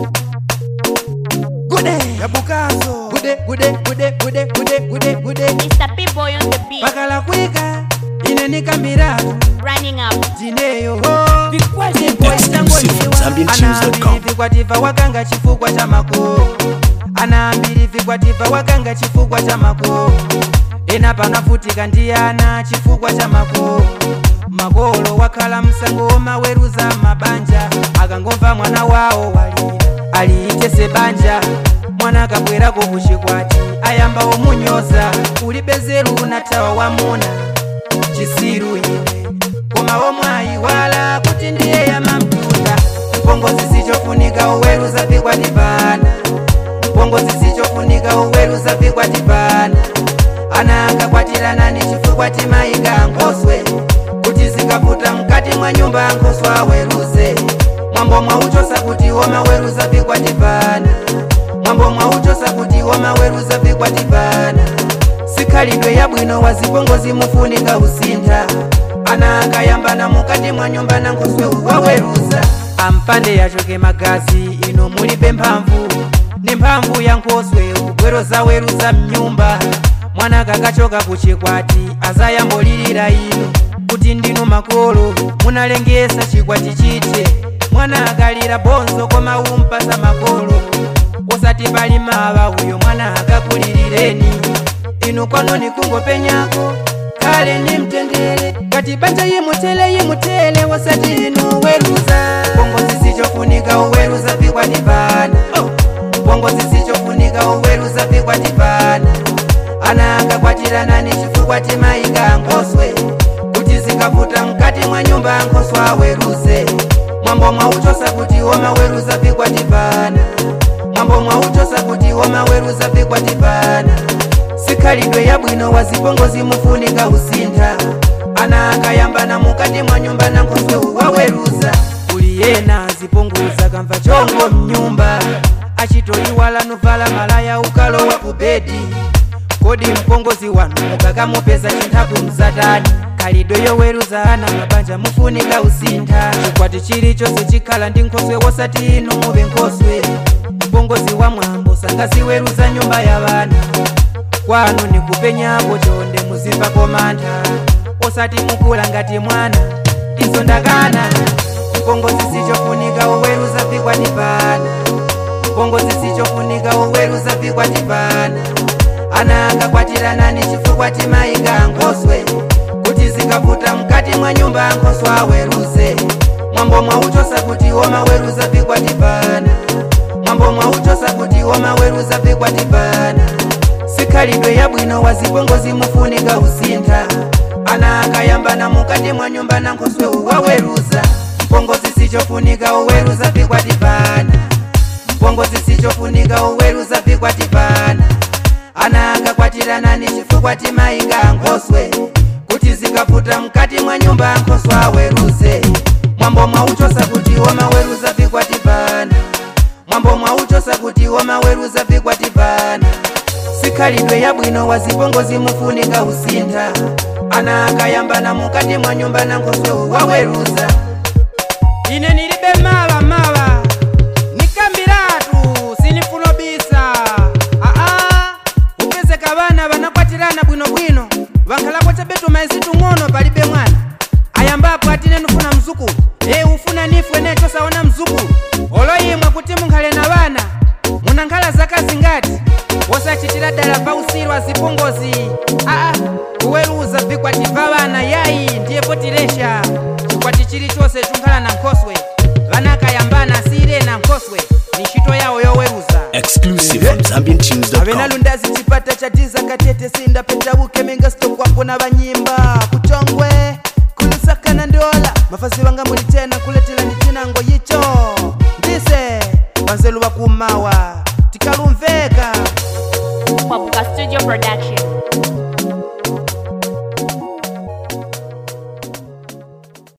gude yabukazo gude gude gude gude gude gude gude Mr. P-Boy on the beat, pakala kwika ine nikambilatu running up. tineyo Exclusive ZambianTunes.com. vikwatifa wakanga chifukwa cha makolo anaambiri vikwatifa wakanga chifukwa cha makolo ena panafutika ndiyana chifukwa cha makolo makolo wakhala msango womaweruza mabanja akangomva mwana wawo walira aliitese banja mwana akabwerako kuchikwati ayamba omunyoza ulibezeru natawa wamuna chisiru ine koma omwayi wala kuti ndiye yamamtunda mpongozi sichofunika uweruza vikwatipana mpongozi sichofunika uweruza vikwatipana ana akakwatirana ni chifukwa timayika nkoswe kuti zikaputa mkati mwa nyumba nkoswe aweruze mwambo mwauchosa kuti womaweruza vikwatipana mwambo mwauchosa kuti womaweruza vikwatipana sikhalidwe yabwino wazipongozi mufunika usintha ana akayambana mukati mwa nyumba na nkoswe waweruza ampande yachoke magazi ino mulibe mphamvu ni mphamvu ya nkoswe ugwero zaweruza mnyumba mwana kakachoka kuchikwati azayambolirira ino kuti ndinu makolo munalengesa chikwati chite mwana akalira bonzo koma umpasa makolo osati pali mawa uyo mwana akakulilireni inu kwanoni kungopenyako kale ni mtendere kati banja yimutele yimutele wasati inu weruza pongozi sichofunika uweruza vikwatipana pongozi sichofunika uweruza vikwatipana ana akakwatirana ni chifukwa timayika nkoswe kuti zikaputa mkati mwa nyumba nkoswe aweruze mwambo mwauchosa kuti womaweruza vikwatipana mwambo mwauchosa kuti womaweruza vikwatipana sikhalidwe yabwino wazipongozi mufunika usintha ana akayambana mukati mwa nyumba na nkoswe waweruza uli yena azipunguza kamva chongo mnyumba achitoiwala nuvala malaya ukalowa ku bedi kodi mpongozi wanu mukakamupeza chinthaku mzatani khalidwe yoweruza ana mabanja mufunika usintha chikwati chilichonse chikhala ndi nkhoswe wosati inu muve nkhoswe mpongozi wa mwambo sangaziweruza nyumba ya vana kwanu nikupenyapo chonde muzimbako mantha osati mukula ngati mwana izo ndakana mpongozi sichofunika uweruza vikwatipana mpongozi sichofunika uweruza vikwatipana ana akakwatirana ni chifukwa timayika nkoswe kuti zikaputa mkati mwa nyumba nkoswe aweruze mwambo mwauchosa kuti womaweruza vikwatipana mwambo mwauchosa kuti womaweruza vikwatipana sikhalidwe yabwino wazipongozi mufunika usintha ana akayambana mukati mwa nyumba na nkoswe waweruza mpongozi sichofunika uweruza vikwatipana mpongozi sichofunika uweruza vikwatipana ana akakwatirana ni chifukwa timayika nkoswe kuti zikaputa mkati mwa nyumba nkoswe aweruze mwambo mwauchosa kuti womaweruza vikwatipana mwambo mwauchosa kuti womaweruza vikwatipana sikhalidwe yabwino wazipongozi mufunika usintha ana akayambana mukati mwa nyumba na nkoswe waweruza ine nilibe mawa mawa nikambiratu sinifunobisa aa upezeka vana vanakwatirana bwinobwino vankhalapo chabetu maezitu ng'ono palibe mwana ayambapo atine nufuna mzukulu e ufuna nifu ene chosaona mzukulu oloyimwe kuti munkhale na vana munankhala zaka zingati wosachitira dala pausiru azipongozi aa kuweruza vikwati va vana yayi ndiye potilesha chikwati chilichonse chunkhala na nkhoswe vana akayambana asire na nkhoswe ni ntchito yawo yoweruza Exclusive from ZambianTunes.com. avenalundazi chipata cha tiza katete sinda petauke mingasitokwapo na vanyimba kuchongwe kulusakana ndola mafasi vanga muli tena kuletela ni chinango yicho ndise vanzelu vakumawa tikalumveka Papuka Studio Production.